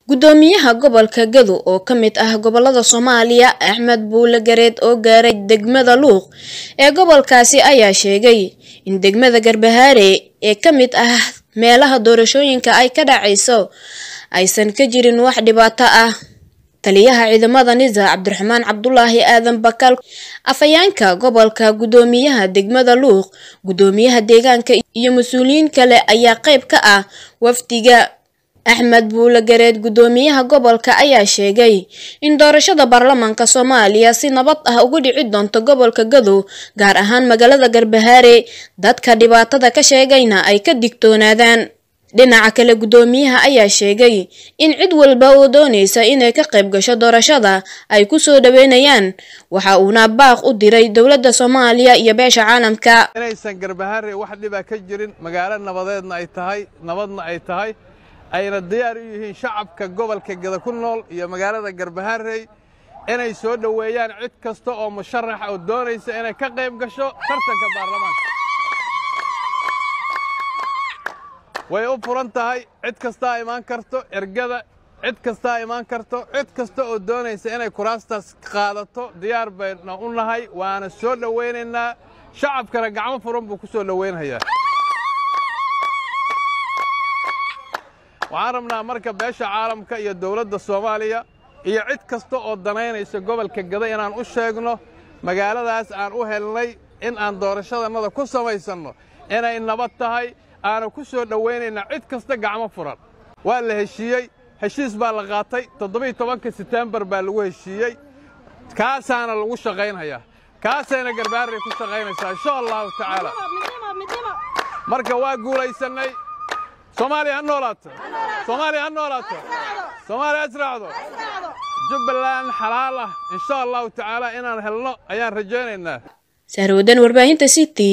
gudoomiyaha gobolka gado oo ka mid ah gobolada soomaaliya axmed buule gareed oo gaaray degmada luuq ee gobolkaasi ayaa sheegay in degmada garbahaare ee ka mid ah meelaha doorashooyinka ay ka dhacayso aysan ka jirin wax dhibaato ah taliyaha ciidamada nisa cabdiraxmaan cabdulaahi aadan bakal afhayaanka gobolka gudoomiyaha degmada luuq gudoomiyaha deegaanka iyo mas-uuliyiin kale ayaa qeyb ka ah wafdiga axmed buule gareed gudoomiyaha gobolka ayaa sheegay in doorashada baarlamaanka soomaaliya si nabad ah uga dhici doonto gobolka gadow gaar ahaan magaalada garbahaare dadka dhibaatada ka sheegayna ay ka digtoonaadaan dhinaca kale gudoomiyaha ayaa sheegay in cid walba oo doonaysa inay ka qayb gasho doorashada ay kusoo dhaweynayaan waxa uuna baaq u diray dowladda soomaaliya iyo beesha caalamka inaysan garbahaare wax dhibaa ka jirin magaalo nabadeedna ay tahay nabadna ay tahay ayna diyaar u yihiin shacabka gobolka gada ku nool iyo magaalada garbahaarey inay soo dhoweeyaan cid kasta oo musharaxa oo doonaysa inay ka qayb gasho tartanka baarlamaanka way u furan tahay cid kastaa imaan karto ergada cid kastaa imaan karto cid kasta oo doonaysa inay kuraastaas qaadato diyaar bayna u nahay waana soo dhowaynaynaa shacabkana gacmo furan buu ku soo dhowaynhayaa waxaan rabnaa marka beesha caalamka iyo dowladda soomaaliya iyo cid kasta oo danaynaysa gobolka gada inaan u sheegno magaaladaas aan u helnay in aan doorashadannada ku samaysanno inay nabad tahay aanu ku soo dhowaynayna cid kasta gacmo furan waa la heshiiyey heshiis baa la qaatay toddobiiy tobanka setembar baa lagu heshiiyey kaasaana lagu shaqaynhayaa kaasayna garbaarray ku shaqaynaysaa insha allahu tacaala marka waa guulaysannay soomaaliya ha noolaato soomaaliya ha noolaato soomaaliya asraacdo jubbaland xalaal ah insha allahu tacaala inaan helno ayaan rajaynaynaa saarwadan warbaahinta city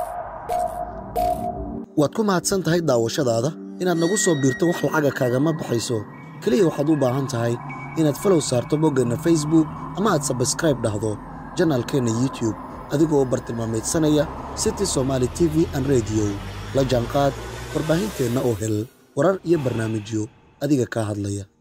waad ku mahadsan tahay daawashadaada inaad nagu soo biirto wax lacaga kaagama baxayso keliya waxaad u baahan tahay inaad falow saarto boggeenna facebook ama aad sabskraib dhahdo janaalkeenna youtube adigoo u bartilmaamaydsanaya city somaali t v an rediyo la jaanqaad warbaahinteenna oo hel warar iyo barnaamijyo adiga kaa hadlaya